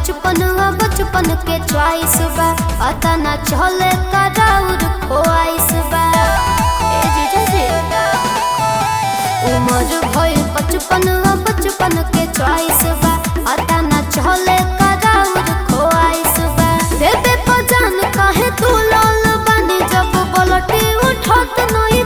बचपन आ बचपन के च्वाइस बा पता ना चले कराउर खोआइस बा ए जीजा जी उमर भइल बचपन आ बचपन के च्वाइस बा पता ना चले कराउर खोआइस बा देबे पजान काहे तू लाल बनी जब पलटी उठत नई